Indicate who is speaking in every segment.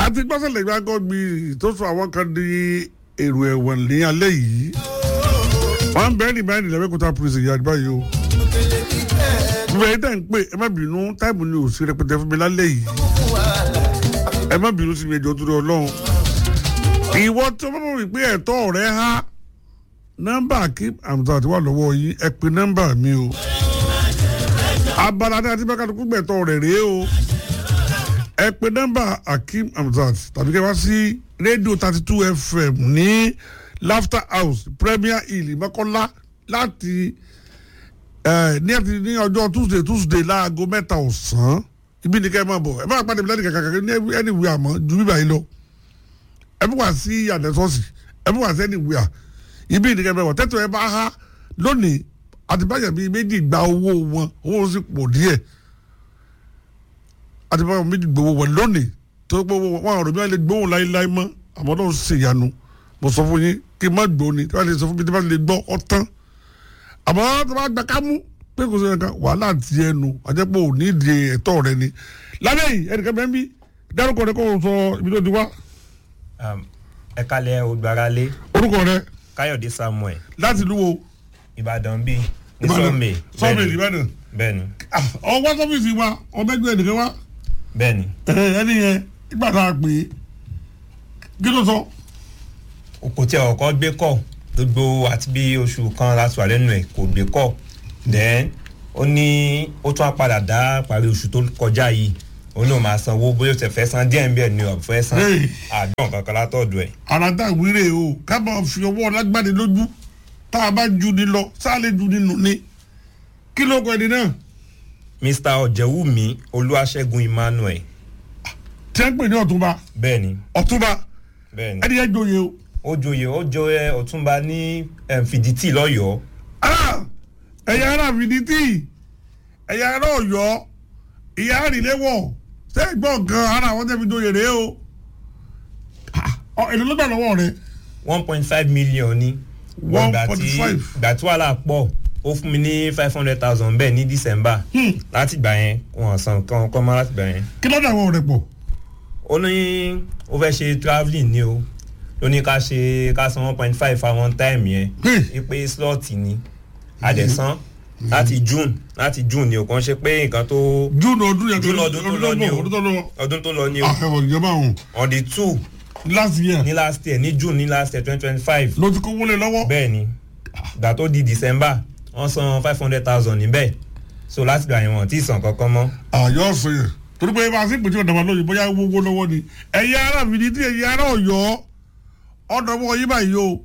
Speaker 1: àti gbọ́sẹ̀lẹ̀ gbàgbọ́ mi tó sọ àwọn kan di èrò ẹ̀wọ̀n ní alẹ́ yìí wọ́n ń bẹ́ẹ̀ ní báyìí nílẹ̀ mẹ́kúta prison yìí àdìbá yìí o bẹ́ẹ̀ yìí tẹ̀ ń pè ẹ má bínú táìmù ni ò sí rẹpẹtẹ fún mi lálẹ́ yìí ẹ má bínú sí mi ẹjọ́ tó rẹ ọlọ́run ìwọ tó bá wí pé ẹ̀tọ́ rẹ há nọ́mbà kí àmùtà àti wà lọ́wọ́ yìí ẹ pe nọ́mbà mi o abala ní àti bẹ́ẹ̀ kálukú gbẹ̀tọ́ rẹ̀ rèé o ẹ pe nọ́mbà akeem hamzat tàbí kẹ́ wá sí rédíò thirty two fm ní laughter house premier hill mọ́kànlá láti ẹ ní àti ní ọjọ́ tuesday tuesday láago mẹ́ta ọ̀sán ibi ní kẹ́ ẹ máa bọ̀ ẹ bá pàdé mi lẹ́nu kàkàkà ní ẹniwìí àmọ́ ju bíbá yìí lọ ẹ bí wà sí àdẹ́sọ́sì ẹ bí wà sí ẹniwìí à ibi ní kẹ́ ẹ máa bọ̀ tẹ́tọ̀ ẹ bá há lónìí àtibáyà bíi méjì gba owó wọn owó sì pọ̀ díẹ̀ àtibáyà méjì gbowó wọn lónìí tó pé wọn àrò bí wọn lè gbóhùn láéláé mọ́ àmọ́ náà ṣe ìyanu mo sọ fún yín kí n má gbó ni tí wọn lè sọ fún mi tí wọn lè gbọ́ ọtán àmọ́ tí wọn gba kámú pé kò sí ẹ̀ka wàhálà ti ẹnu àjẹpọ̀ ò ní ìdí ẹ̀tọ́ rẹ ni lálẹ́ yìí ẹnìkan bẹ́ẹ̀ bí dárúkọ rẹ kó o sọ ibi tó ti wá
Speaker 2: ẹ kalẹ̀ ògbáralé
Speaker 1: orúkọ rẹ
Speaker 2: káyọ̀dé samuel
Speaker 1: láti lú wo
Speaker 2: ìbàdàn bíi ní
Speaker 1: Ìbàdàn.
Speaker 2: sọ́ọ̀mẹ̀
Speaker 1: sọ́ọ̀mẹ̀ ìbàdàn
Speaker 2: bẹ́ẹ̀ni
Speaker 1: ọwọ́ sọ́fíìsì wa ọmọdé ẹnìkan wá
Speaker 2: bẹ́ẹ̀ni
Speaker 1: ẹni yẹn nígbà tá a pè é kí ló sọ.
Speaker 2: kò tí ẹ ọkọ gbé kọ gbogbo àti bí oṣù kan láti wà lẹ́nu ẹ̀ kò gbé kọ then ó ní ó tún á padà dá parí oṣù tó kọjá yìí òun náà máa sanwó bóyá ó ti fẹ́ san díẹ̀ ń bẹ̀ ni ọ̀ fẹ́ san
Speaker 1: Hey.
Speaker 2: àdán kankan látọ̀dọ̀ ẹ̀
Speaker 1: àràdà wíìrè o ká máa fi ọwọ́ lágbàdé lójú tá a bá ju ni lọ sáàlẹ̀ ju ni nù ni kí ló kọ ẹni náà
Speaker 2: mr ọ̀jẹ̀wùmí olúwaṣẹ́gun emmanuel
Speaker 1: tí wọ́n ń pè ní ọ̀túnba
Speaker 2: bẹ́ẹ̀ni
Speaker 1: ọ̀túnba
Speaker 2: bẹ́ẹ̀ni
Speaker 1: ẹni yẹn joyè o.
Speaker 2: ó joyè ó joyè ọ̀túnba ní em, fìdítì lọ́yọ̀ọ́
Speaker 1: Ah! ẹ̀yà ara fìdítì ẹ̀yà ara ọ̀yọ́ ìyá àrìlẹ́wọ̀ sẹ́gbọ̀n kan ara àwọn tẹ́bi joyè rèé o. Ah, ọ, èlò ló gbà lọ́wọ́ rẹ̀
Speaker 2: one point five million ni.
Speaker 1: One
Speaker 2: Ìgbà
Speaker 1: point
Speaker 2: tí-
Speaker 1: five.
Speaker 2: ìgbà tí wàhálà pọ̀ ó fún mi ní five hundred thousand bẹ́ẹ̀ ní december
Speaker 1: Hmm.
Speaker 2: láti gbà yẹn wọn san kan kọ́ mọ́ láti gbà yẹn.
Speaker 1: kí ló dà wọ́n rẹ̀ pọ̀.
Speaker 2: ó ní ó fẹ́ ṣe travelling ni o ló ní ká ṣe ká san one point five for one time yẹn
Speaker 1: Hmm.
Speaker 2: ipe slot ni àdẹ̀sán láti june láti june ni o kàn ṣe pé nǹkan tó
Speaker 1: june ọdún yẹn
Speaker 2: June ọdún tó lọ ni o.
Speaker 1: ọdún tó lọ.
Speaker 2: ọdún tó lọ ni o
Speaker 1: àfẹ́wọ̀ ìjọba ọ̀hún
Speaker 2: on the two
Speaker 1: last year
Speaker 2: ní last year ní june ní last year twenty twenty five
Speaker 1: ló ti kó wọlé lọ́wọ́.
Speaker 2: bẹ́ẹ̀ ni gbà tó di december wọ́n san five hundred thousand níbẹ̀ so láti gbà yẹn wọ́n ti san kankan mọ́
Speaker 1: àyọ̀ ọ̀sẹ̀ yẹn torí pé bá a sì pèsè ọ̀dàmà lóyún bóyá wọ́wọ́ lọ́wọ́ ni ẹ̀yà ara fìdí tí ẹ̀yà ara ọ̀yọ́ ọ̀dọ̀mọ̀ yín báyìí o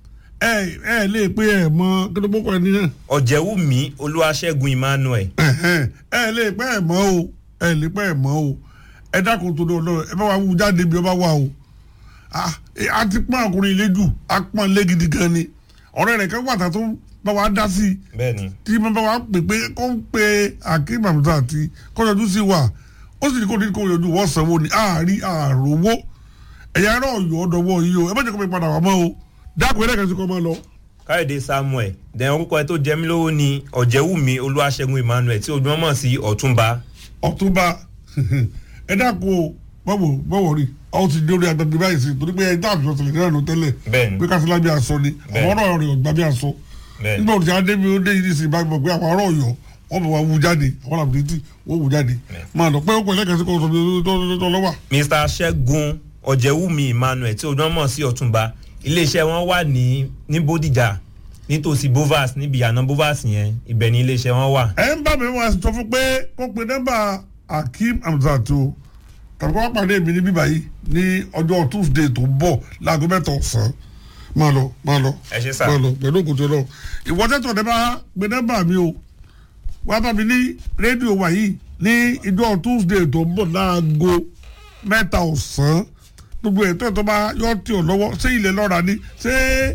Speaker 1: ẹ ẹ lè pé ẹ mọ kí ló gbókò ẹni náà
Speaker 2: ọ̀jẹ̀wùmí olúwaṣẹ́gun emmanuel
Speaker 1: Ẹ̀hẹ́n, ẹ lè pé ẹ mọ o ẹ lè pé ẹ mọ o ẹ dákun tó lọ ẹ bá wa wú jáde bí ọ bá wà o Ah, eh, a ti pọ́n ọkùnrin ilé jù a pọ́n ilé gidi gan ni ọ̀rẹ́ rẹ̀ kan wàtà tó bá wa dá sí i
Speaker 2: bẹ́ẹ̀ ni
Speaker 1: tí mo bá wa pè pé kó ń pe akeem hamza àti kọjọjú sí wa ó sì ní kó ní kó yọjú wọ́n sanwó ni àárí àròwó ẹ̀yà ẹ̀rọ ọ̀yọ́ ọ̀dọ̀wọ́ yìí o ẹ má jẹ́ kó mi padà wá mọ́ o dákun ẹ̀rẹ́ kan sí kó máa lọ.
Speaker 2: káyọ̀dé samuel then orúkọ ẹ tó jẹ mí lówó ni ọ̀jẹ̀wùmí olúwaṣẹ́gun emmanuel tí ojú wọn mọ̀ sí ọ̀túnba
Speaker 1: ọ̀túnba ẹ dákun o bọ́wọ̀ bọ́wọ̀ rí ọ ti dé orí agbègbè báyìí sí torí pé ẹ dá àbùsọ̀ sílẹ̀ náà ló tẹ́lẹ̀
Speaker 2: bẹ́ẹ̀ ni
Speaker 1: pé kásìlá bí aṣọ ni
Speaker 2: Bẹ́ẹ̀.
Speaker 1: àwọn ọ̀rọ̀ rẹ̀ ọ̀gbà bí aṣọ
Speaker 2: bẹ́ẹ̀ ni
Speaker 1: nígbà òtí adébí ó dé yìí sí ìbá gbọ̀ pé àwọn ọ̀rọ̀ ọ̀yọ́ wọ́n bẹ̀ wá wú jáde àwọn làbùdítì wọ́n wú jáde
Speaker 2: Bẹ́ẹ̀.
Speaker 1: máa lọ pé ó pẹ̀lẹ́ kẹsí kó sọ bí tó lọ́wọ́
Speaker 2: mr ṣẹ́gun ọ̀jẹ̀wùmí emmanuel tí ojú wọn mọ̀ sí ọ̀túnba iléeṣẹ́ wọn wà ní ní bódìjà nítòsí bovas níbi ìyànà bovas yẹn ibẹ̀ ni iléeṣẹ́ wọn wà
Speaker 1: ẹ ń bá mi wá sọ fún pé kó pe nọ́mbà akeem hamzat o tàbí kó wá pàdé mi ní bíbá yìí ní ọjọ́ tuesday tó ń bọ̀ láago mẹ́ta ọ̀sán máa lọ máa lọ
Speaker 2: ẹ ṣe sá
Speaker 1: máa lọ pẹ̀lú òkùtù lọ ìwọ tẹ́tọ̀ ní bá pe nọ́mbà mi o wá bá mi ní rédíò wa yìí ní ìjọ tuesday tó ń bọ̀ láago mẹ́ta ọ̀sán gbogbo ètò ẹ̀ tó bá yọ tí ò lọ́wọ́ ṣé ilẹ̀ lọ́ra ni ṣé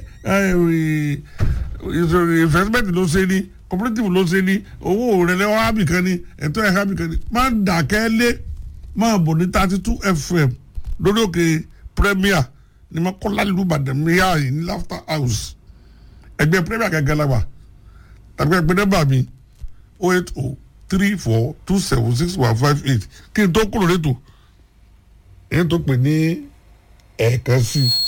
Speaker 1: investment ló ṣe ni cooperative ló ṣe ni owó rẹ̀ lẹ́wọ́ hábì kan ni ẹ̀tọ́ ẹ̀ hábì kan ni máa ń dàkẹ́ lé máa bọ̀ ní thirty two fm lórí òkè premier ní ma kọ́ láti lùbàdàn mìíràn yìí ní laughter house ẹgbẹ́ premier gẹ́gẹ́ la wà tàbí ẹgbẹ́ nọ́mbà mi oh eight oh three four two seven six one five eight kí n tó kúrò létò èyí tó pè ní ẹ̀ẹ̀kan sí i